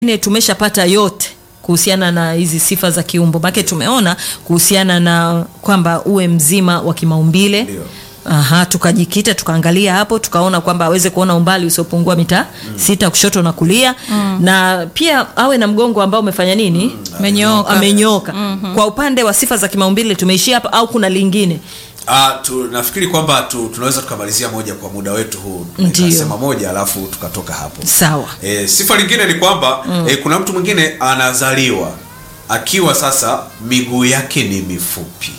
Ne tumeshapata yote kuhusiana na hizi sifa za kiumbo make tumeona kuhusiana na kwamba uwe mzima wa kimaumbile Ndio. Aha, tukajikita tukaangalia hapo tukaona kwamba aweze kuona umbali usiopungua mita sita kushoto na kulia na pia awe na mgongo ambao umefanya nini Amenyooka. amenyooka kwa upande wa sifa za kimaumbile tumeishia hapa au kuna lingine Ah, tu, nafikiri kwamba tu, tunaweza tukamalizia moja kwa muda wetu huu Ndio. nikasema moja alafu tukatoka hapo sawa e, sifa lingine ni kwamba mm. e, kuna mtu mwingine anazaliwa akiwa sasa miguu yake ni mifupi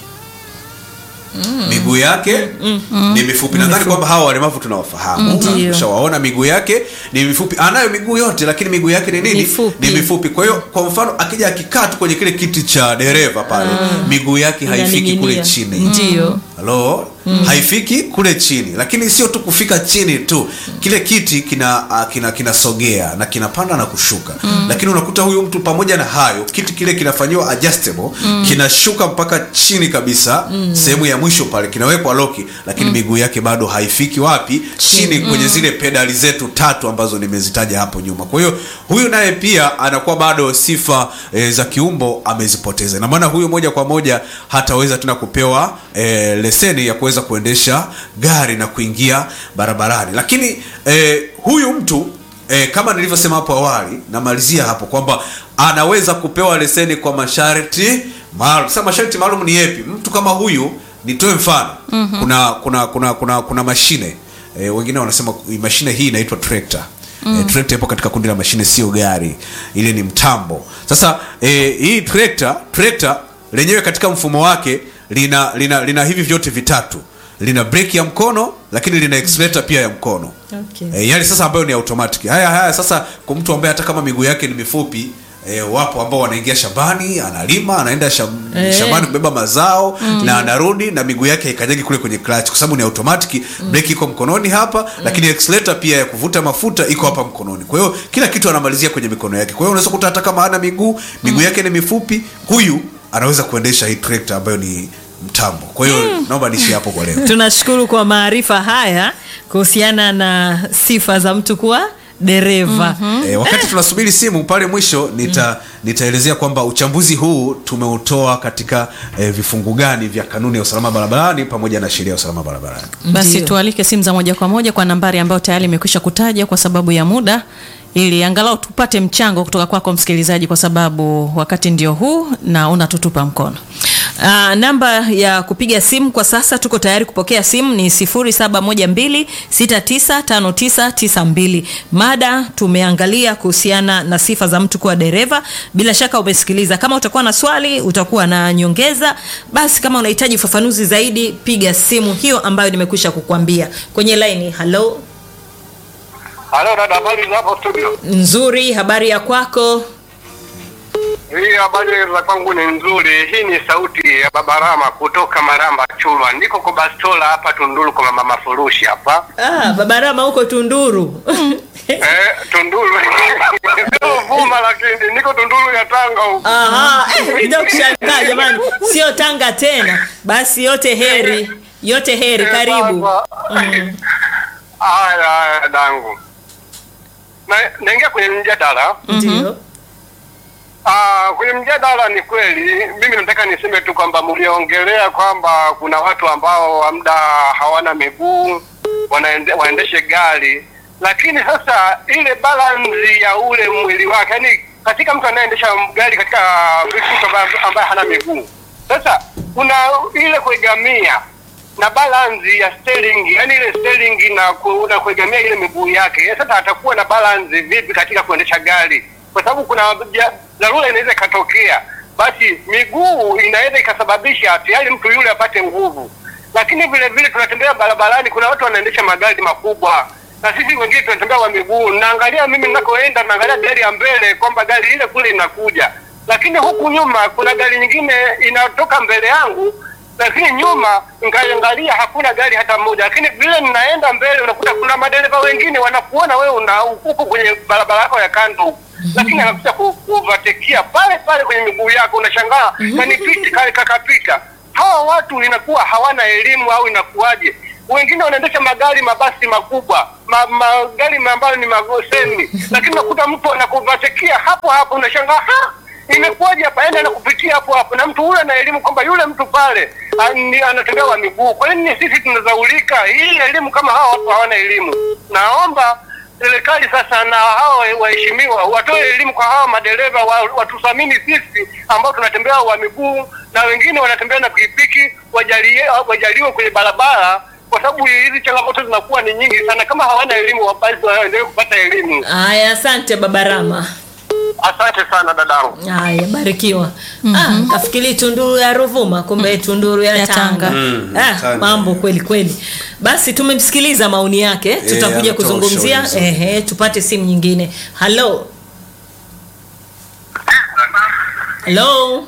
mm. miguu yake mm. ni mifupi nadhani kwamba hawa walemavu tunawafahamu Ndio. ushawaona miguu yake ni mifupi anayo miguu yote lakini miguu yake ni nini Mifupi. ni mifupi kwa hiyo kwa mfano akija akikaa tu kwenye kile kiti cha dereva pale miguu yake haifiki kule Inaning'inia. chini ndio halo haifiki kule chini lakini sio tu kufika chini tu kile kiti kina uh, kina kinasogea na kinapanda na kushuka lakini unakuta huyu mtu pamoja na hayo kiti kile kinafanyiwa adjustable kinashuka mpaka chini kabisa sehemu ya mwisho pale kinawekwa loki lakini miguu yake bado haifiki wapi chini kwenye zile pedali zetu tatu ambazo nimezitaja hapo nyuma kwa hiyo huyu naye pia anakuwa bado sifa e, za kiumbo amezipoteza na maana huyu moja kwa moja hataweza tena kupewa e, leseni ya kuweza kuendesha gari na kuingia barabarani lakini e, huyu mtu e, kama nilivyosema hapo awali namalizia hapo kwamba anaweza kupewa leseni kwa masharti maalum sasa masharti maalum ni yepi mtu kama huyu nitoe mfano mm-hmm. kuna kuna kuna kuna kuna mashine e, wengine wanasema mashine hii inaitwa trekta mm. e, trekta ipo katika kundi la mashine sio gari ile ni mtambo sasa e, hii trekta trekta lenyewe katika mfumo wake lina lina lina hivi vyote vitatu lina breki ya mkono lakini lina accelerator pia ya mkono Okay. e, yani sasa ambayo ni automatic haya haya sasa kwa mtu ambaye hata kama miguu yake ni mifupi E, wapo ambao wanaingia shambani analima anaenda sham, Eh. shambani kubeba mazao mm. na anarudi na miguu yake haikanyagi kule kwenye clutch kwa sababu ni automatic mm. breki iko mkononi hapa mm. lakini accelerator pia ya kuvuta mafuta iko hapa mkononi kwa hiyo kila kitu anamalizia kwenye mikono yake kwa hiyo unaweza kuta hata kama hana miguu miguu yake ni mifupi huyu anaweza kuendesha hii trekta ambayo ni mtambo kwa hiyo naomba niishi hapo kwa leo tunashukuru kwa maarifa haya kuhusiana na sifa za mtu kuwa dereva E, wakati tunasubiri simu pale mwisho nita nitaelezea kwamba uchambuzi huu tumeutoa katika e, vifungu gani vya kanuni ya usalama barabarani pamoja na sheria ya usalama barabarani. basi Ndio. tualike simu za moja kwa moja kwa nambari ambayo tayari imekwisha kutaja kwa sababu ya muda ili angalau tupate mchango kutoka kwako msikilizaji kwa sababu wakati ndio huu na unatutupa mkono Uh, namba ya kupiga simu kwa sasa tuko tayari kupokea simu ni 0712695992 mada tumeangalia kuhusiana na sifa za mtu kuwa dereva bila shaka umesikiliza kama utakuwa na swali utakuwa na nyongeza basi kama unahitaji ufafanuzi zaidi piga simu hiyo ambayo nimekwisha kukwambia kwenye laini halo Halo dada, habari za hapo studio? nzuri habari ya kwako Hii habari za kwangu ni nzuri. Hii ni sauti ya Babarama kutoka Maramba Chulwa. Niko kwa Bastola hapa Tunduru kwa mama Furushi hapa. ah, babarama huko tunduru eh, Tunduru. Sio Vuma lakini niko Tunduru ya Tanga huko. Aha, eh, ndio kushangaa jamani, sio Tanga tena. Basi yote heri, yote heri, Eh, karibu. sasa. Haya haya dangu. Na naingia kwenye mjadala. Ndio. Ah, kwenye mjadala ni kweli, mimi nataka niseme tu kwamba mliongelea kwamba kuna watu ambao amda hawana miguu wanaende, waendeshe gari, lakini sasa ile balance ya ule mwili wake, yani katika mtu anayeendesha gari katika mtu ambaye- ambaye hana miguu, sasa kuna ile kuegamia na balance ya steering, yani ile steering na, ku, na kuegamia ile miguu yake. Sasa atakuwa na balance vipi katika kuendesha gari? Kwa sababu kuna ja- dharura inaweza ikatokea, basi miguu inaweza ikasababisha tayari mtu yule apate nguvu. Lakini vile vile tunatembea barabarani, kuna watu wanaendesha magari makubwa na sisi wengine tunatembea kwa miguu. Naangalia mimi ninakoenda, naangalia gari ya mbele kwamba gari ile kule inakuja, lakini huku nyuma kuna gari nyingine inatoka mbele yangu lakini nyuma nkaangalia hakuna gari hata moja, lakini vile ninaenda mbele unakuta kuna madereva wengine wanakuona wewe una huko kwenye barabara yako ya kando huku. lakini anakuja ku- kuvatekia pale pale kwenye miguu yako, unashangaa kanipiti kale kakapita. Hawa watu inakuwa hawana elimu au inakuwaje? wengine wanaendesha magari mabasi makubwa ma, magari ambayo ni magoseni, lakini unakuta mtu anakuvatekia hapo hapo, unashangaa ha imekuwaje hapa, yani anakupitia hapo hapo, na mtu huyo ana elimu kwamba yule mtu pale ah, ni- anatembea kwa miguu. Kwa nini sisi tunazaulika hii elimu kama hawa watu hawana elimu? Naomba serikali sasa na hawa waheshimiwa watoe elimu kwa hawa madereva wa, watuthamini sisi ambao tunatembea wa miguu na wengine wanatembea na pikipiki, wajalie wajaliwe kwenye barabara, kwa sababu hizi changamoto zinakuwa ni nyingi sana. Kama hawana elimu, basi waendelee kupata elimu. Haya, asante baba Rama. Asante sana dadangu. Haya, barikiwa. Ah, kafikiri tunduru ya Ruvuma, kumbe tunduru ya, Ya Tanga. Tanga. Mm, Ah, Tanga. mambo kweli kweli. Basi tumemsikiliza maoni yake, tutakuja ametoa kuzungumzia. ushauri mzuri. Ehe, tupate simu nyingine. Hello. Hello.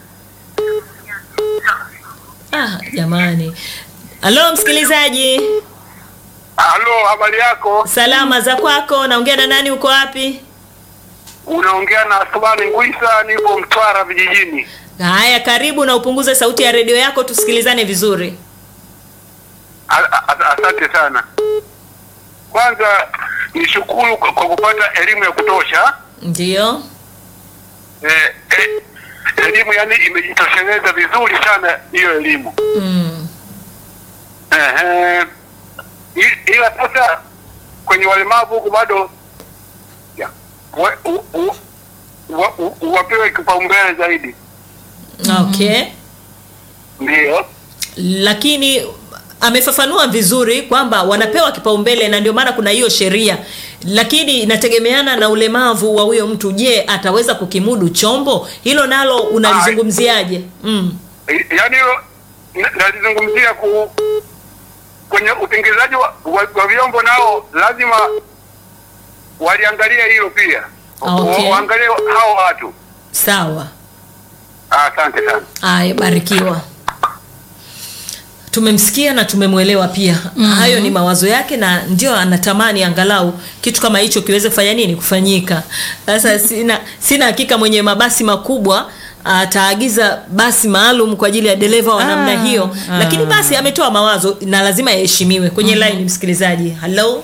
Ah, jamani. Hello msikilizaji. Halo, habari yako? Salama za kwako, naongea na nani uko wapi? Unaongea na Asmani Ngwisa, nipo Mtwara vijijini. Haya, karibu na upunguze sauti ya redio yako tusikilizane vizuri. A- a- Asante sana. Kwanza nishukuru kwa kwa kupata elimu ya kutosha. Ndio. Eh, eh, elimu yani imejitosheleza vizuri sana hiyo elimu. Mm. Ehe. I- Ila sasa kwenye walemavu huku bado ya, wa- u- u- wa- u- wapewe kipaumbele zaidi. Okay. Ndio. Lakini amefafanua vizuri kwamba wanapewa kipaumbele na ndio maana kuna hiyo sheria, lakini inategemeana na ulemavu wa huyo mtu. Je, ataweza kukimudu chombo hilo? Nalo unalizungumziaje? Mm. yaani hilo na- nalizungumzia ku kwenye utengenezaji wa, wa, wa vyombo nao lazima waliangalia hilo pia Okay. Wa- waangalie hao watu Sawa. Ah, asante sana Aya, barikiwa. Tumemsikia na tumemwelewa pia. Hayo ni mawazo yake na ndio anatamani angalau kitu kama hicho kiweze kufanya nini kufanyika. Sasa sina sina hakika mwenye mabasi makubwa ataagiza basi maalum kwa ajili ya dereva wa namna Ah, hiyo, ah. lakini basi ametoa mawazo na lazima yaheshimiwe. Kwenye line msikilizaji, hello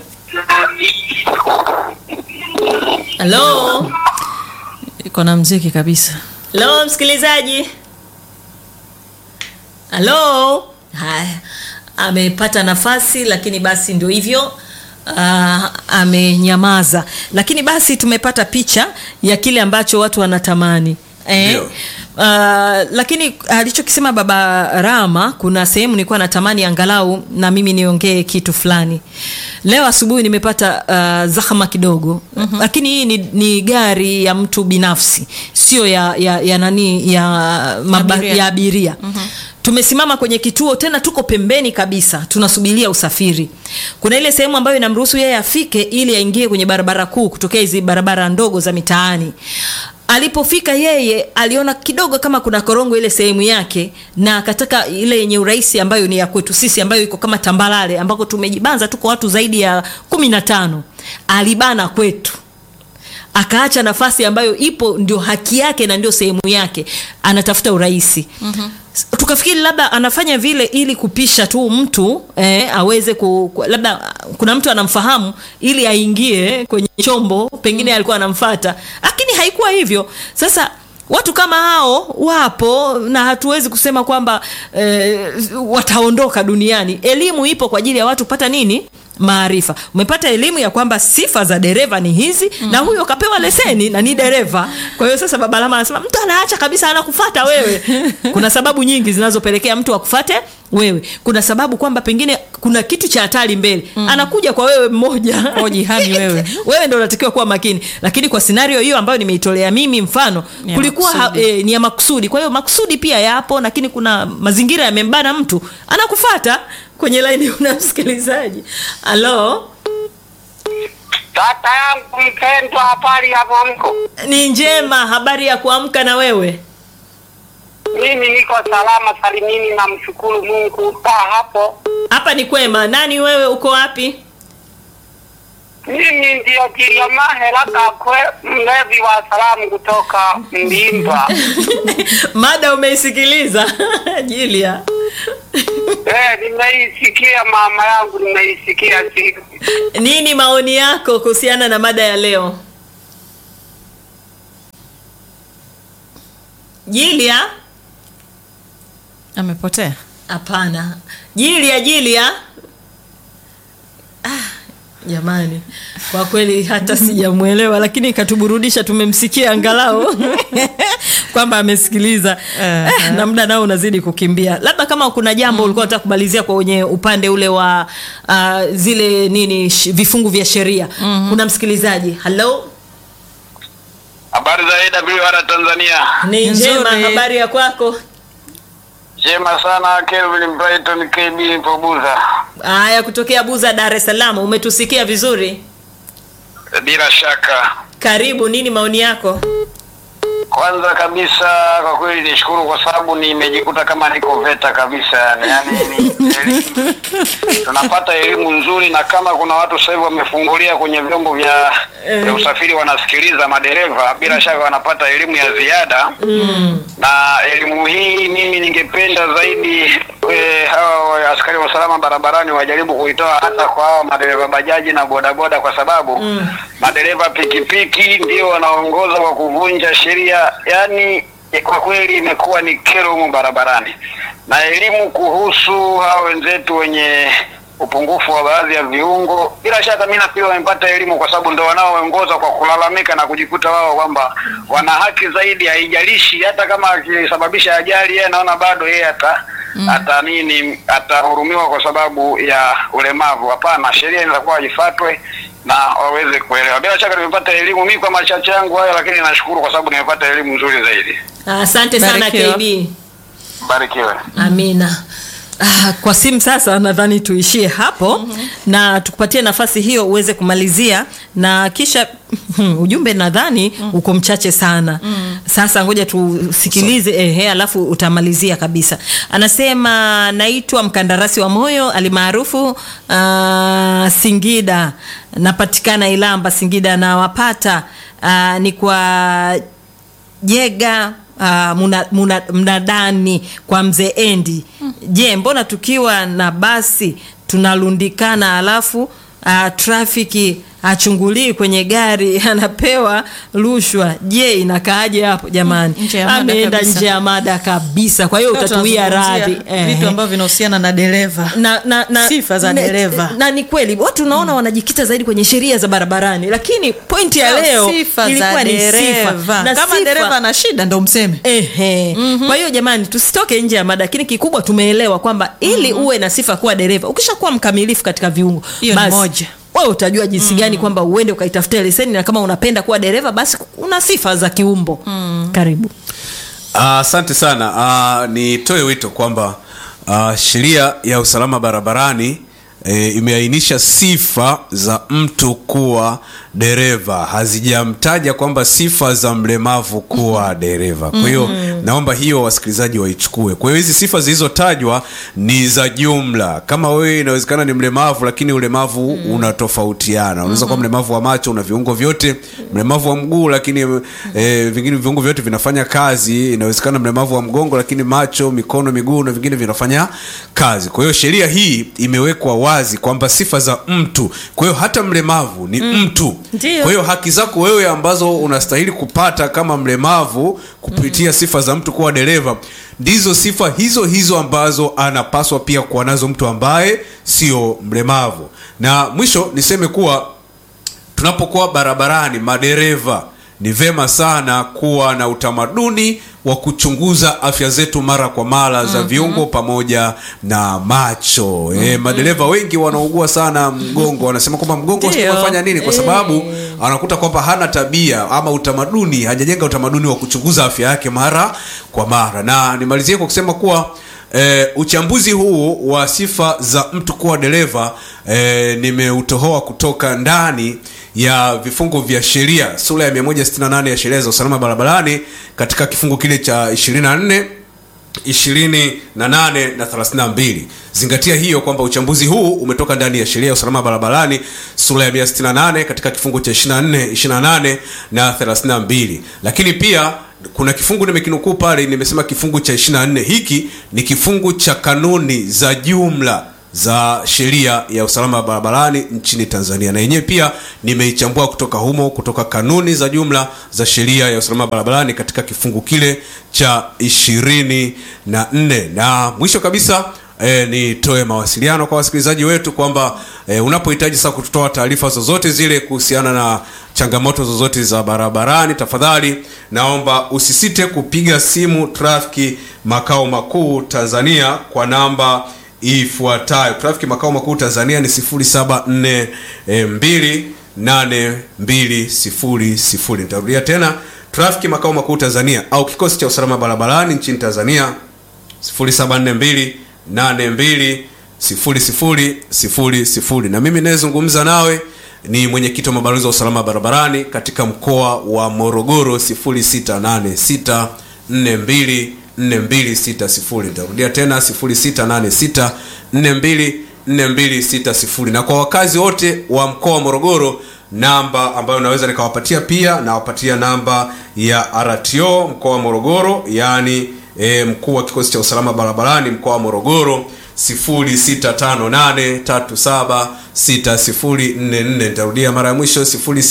hello iko na mziki kabisa Halo msikilizaji. Halo. Haya. Amepata nafasi lakini basi ndio hivyo. Uh, amenyamaza lakini basi tumepata picha ya kile ambacho watu wanatamani eh? Ndio. Uh, lakini alichokisema baba Rama, kuna sehemu nilikuwa natamani angalau na mimi niongee kitu fulani. Leo asubuhi nimepata uh, zahama kidogo mm-hmm. Lakini hii ni, ni gari ya mtu binafsi, sio ya, ya, ya nani ya, maba, Abiria. ya abiria mm-hmm. Tumesimama kwenye kituo tena, tuko pembeni kabisa, tunasubiria usafiri. Kuna ile sehemu ambayo inamruhusu yeye afike ili aingie kwenye barabara kuu kutokea hizi barabara ndogo za mitaani alipofika yeye aliona kidogo kama kuna korongo ile sehemu yake na akataka ile yenye urahisi ambayo ni ya kwetu sisi ambayo iko kama tambalale ambako tumejibanza tuko watu zaidi ya kumi na tano alibana kwetu akaacha nafasi ambayo ipo ndio haki yake na ndio sehemu yake anatafuta urahisi mm-hmm. tukafikiri labda anafanya vile ili kupisha tu mtu eh, aweze ku, ku, labda kuna mtu anamfahamu ili aingie kwenye chombo pengine alikuwa anamfata lakini haikuwa hivyo sasa watu kama hao wapo na hatuwezi kusema kwamba eh, wataondoka duniani elimu ipo kwa ajili ya watu kupata nini maarifa umepata elimu ya kwamba sifa za dereva ni hizi mm-hmm. na huyo kapewa leseni na ni dereva kwa hiyo sasa babalama anasema mtu anaacha kabisa anakufata wewe kuna sababu nyingi zinazopelekea mtu akufate wewe kuna sababu kwamba pengine kuna kitu cha hatari mbele mm. anakuja kwa wewe mmoja Kwa jihami wewe. wewe ndo unatakiwa kuwa makini lakini kwa scenario hiyo ambayo nimeitolea mimi mfano Ya kulikuwa ha, makusudi. e, ni ya makusudi kwa hiyo makusudi pia yapo lakini kuna mazingira yamembana mtu anakufata kwenye laini una msikilizaji halo Tata yangu mpendwa, habari ya mwamko? ni njema habari ya kuamka na wewe Mimi niko salama salimini, na mshukuru Mungu. Kaa hapo. hapa ni kwema nani wewe uko wapi Mimi ndio Kiliamahe Kakwe, mlevi wa salamu kutoka Mbimba. mada umeisikiliza jilia Eh, nimeisikia mama yangu, nimeisikia si nini maoni yako kuhusiana na mada ya leo jilia amepotea hapana jilia jilia ah, jamani kwa kweli hata sijamwelewa lakini ikatuburudisha tumemsikia angalau kwamba amesikiliza eh, na muda nao unazidi kukimbia labda kama kuna jambo ulikuwa unataka kumalizia kwenye upande ule wa uh, zile nini sh, vifungu vya sheria mm-hmm. kuna msikilizaji halo habari za AWR Tanzania. ni Nzuri. njema habari ya kwako Jema sana Kelvin Brighton KB Pobuza. haya kutokea buza dar es salaam umetusikia vizuri Bila shaka, karibu nini maoni yako kwanza kabisa kwa kweli nishukuru kwa sababu nimejikuta kama niko VETA kabisa yani, yani ni, elimu- tunapata elimu nzuri, na kama kuna watu sasa hivi wamefungulia kwenye vyombo vya, vya usafiri wanasikiliza madereva, bila shaka wanapata elimu ya ziada na elimu hii mimi ningependa zaidi e, hawa askari wa usalama barabarani wajaribu kuitoa hata kwa hawa madereva bajaji na bodaboda, kwa sababu mm. madereva pikipiki ndio wanaongoza kwa kuvunja sheria. Yani kwa kweli imekuwa ni kero humu barabarani, na elimu kuhusu hawa wenzetu wenye upungufu wa baadhi ya viungo, bila shaka mimi nafikiri wamepata elimu, kwa sababu ndo wanaoongoza kwa kulalamika na kujikuta wao kwamba wana haki zaidi. Haijalishi hata kama akisababisha ajali, yeye anaona bado yeye ata mm. ata nini atahurumiwa kwa sababu ya ulemavu. Hapana, sheria inakuwa ifuatwe na waweze kuelewa. Bila shaka nimepata elimu mimi kwa machache yangu hayo, lakini nashukuru kwa sababu nimepata elimu nzuri zaidi. asante sana Barikiwa. kb Barikiwe. amina Ah, kwa simu sasa nadhani tuishie hapo mm-hmm. na tukupatie nafasi hiyo uweze kumalizia na kisha hmm, ujumbe nadhani mm. uko mchache sana mm. sasa ngoja tusikilize so. ehe alafu utamalizia kabisa anasema naitwa mkandarasi wa moyo alimaarufu uh, singida napatikana ilamba singida nawapata uh, ni kwa jega uh, muna, muna, mnadani kwa mzee endi je mbona tukiwa na basi tunalundikana alafu uh, trafiki achungulii kwenye gari anapewa rushwa je inakaaje hapo jamani Nje ya mada ameenda kabisa. nje ya mada kabisa kwa hiyo Leo utatuia tunazungumzia radhi vitu Ehe ambavyo vinahusiana na dereva na, na, na, Sifa za na- dereva. na ni kweli watu unaona wanajikita zaidi kwenye sheria za barabarani lakini pointi ya Sio leo sifa ilikuwa za ni sifa dereva na kama sifa- dereva ana shida ndo mseme Ehe. Mm-hmm. Kwa hiyo jamani, tusitoke nje ya mada, lakini kikubwa tumeelewa kwamba ili mm-hmm. uwe na sifa kuwa dereva, ukishakuwa mkamilifu katika viungo, Hiyo ni basi moja. wewe utajua jinsi gani kwamba uende ukaitafutia leseni, na kama unapenda kuwa dereva, basi una sifa za kiumbo. Mm. Karibu. Ah, asante sana uh, nitoe wito kwamba uh, sheria ya usalama barabarani e, imeainisha sifa za mtu kuwa dereva hazijamtaja kwamba sifa za mlemavu kuwa dereva kwa hiyo naomba hiyo wasikilizaji waichukue kwa hiyo hizi sifa zilizotajwa ni za jumla kama wewe inawezekana ni mlemavu lakini ulemavu unatofautiana unaweza kuwa mlemavu wa macho una viungo vyote mlemavu wa mguu lakini e, vingine viungo vyote vinafanya kazi inawezekana mlemavu wa mgongo lakini macho mikono miguu na vingine vinafanya kazi kwa hiyo sheria hii imewekwa wazi kwamba sifa za mtu kwa hiyo hata mlemavu ni mm. mtu Ndio. kwa hiyo haki zako wewe ambazo unastahili kupata kama mlemavu kupitia mm. sifa za mtu kuwa dereva ndizo sifa hizo hizo ambazo anapaswa pia kuwa nazo mtu ambaye sio mlemavu na mwisho niseme kuwa tunapokuwa barabarani madereva ni vema sana kuwa na utamaduni wa kuchunguza afya zetu mara kwa mara za viungo pamoja na macho e, madereva wengi wanaugua sana mgongo wanasema kwamba mgongo Ndio. unafanya nini kwa sababu anakuta kwamba hana tabia ama utamaduni hajajenga utamaduni wa kuchunguza afya yake mara kwa mara na nimalizie kwa kusema kuwa E, uchambuzi huu wa sifa za mtu kuwa dereva e, nimeutohoa kutoka ndani ya vifungu vya sheria sura ya 168 ya sheria za usalama barabarani katika kifungu kile cha 24 28 na 32 zingatia hiyo kwamba uchambuzi huu umetoka ndani ya sheria ya usalama barabarani sura ya 168 katika kifungu cha 24 28 na 32 lakini pia kuna kifungu nimekinukuu pale nimesema kifungu cha 24 hiki ni kifungu cha kanuni za jumla za sheria ya usalama wa barabarani nchini tanzania na yenyewe pia nimeichambua kutoka humo kutoka kanuni za jumla za sheria ya usalama wa barabarani katika kifungu kile cha ishirini na nne na mwisho kabisa E, nitoe mawasiliano kwa wasikilizaji wetu kwamba e, unapohitaji sasa kutoa taarifa zozote zile kuhusiana na changamoto zozote za barabarani tafadhali naomba usisite kupiga simu trafiki makao makuu tanzania kwa namba ifuatayo trafiki makao makuu tanzania ni 07428200 nitarudia tena trafiki makao makuu tanzania au kikosi cha usalama barabarani nchini tanzania 0742 820000 na mimi nayezungumza nawe ni mwenyekiti wa mabalozi wa usalama barabarani katika mkoa wa morogoro 0686 42 4260 nitarudia tena 0686 42 4260 na kwa wakazi wote wa mkoa wa morogoro namba ambayo naweza nikawapatia pia nawapatia namba ya rto mkoa wa morogoro yaani e, mkuu wa kikosi cha usalama barabarani mkoa wa morogoro 0658376044 nitarudia mara ya mwisho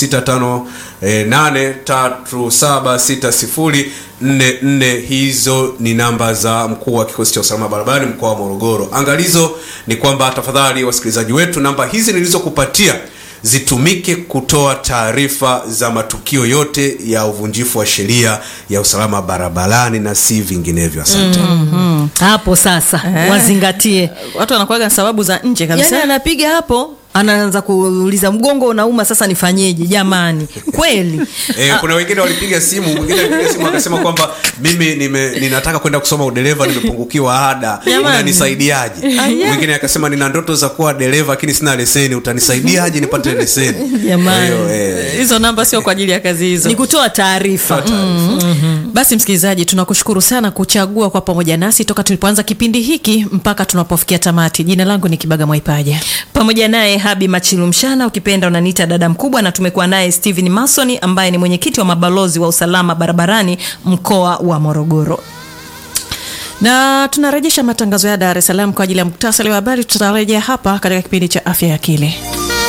0658376044 hizo ni namba za mkuu wa kikosi cha usalama barabarani mkoa wa morogoro angalizo ni kwamba tafadhali wasikilizaji wetu namba hizi nilizokupatia zitumike kutoa taarifa za matukio yote ya uvunjifu wa sheria ya usalama barabarani na si vinginevyo asante mm. hapo sasa Eh. wazingatie watu wanakuaga na sababu za nje kabisa yani anapiga hapo anaanza kuuliza mgongo unauma sasa nifanyeje jamani kweli E, kuna wengine walipiga simu mwingine alipiga simu akasema kwamba mimi nime, ninataka kwenda kusoma udereva nimepungukiwa ada Jamani. unanisaidiaje mwingine akasema nina ndoto za kuwa dereva lakini sina leseni utanisaidiaje nipate leseni Jamani. Kwa hiyo, eh, hizo namba sio kwa ajili ya kazi hizo ni kutoa taarifa basi msikilizaji tunakushukuru sana kuchagua kwa pamoja nasi toka tulipoanza kipindi hiki mpaka tunapofikia tamati jina langu ni kibaga mwaipaja pamoja naye habi machilu mshana ukipenda unaniita dada mkubwa na tumekuwa naye stephen masoni ambaye ni mwenyekiti wa mabalozi wa usalama barabarani mkoa wa morogoro na tunarejesha matangazo ya dar es salaam kwa ajili ya muktasari wa habari tutarejea hapa katika kipindi cha afya ya akili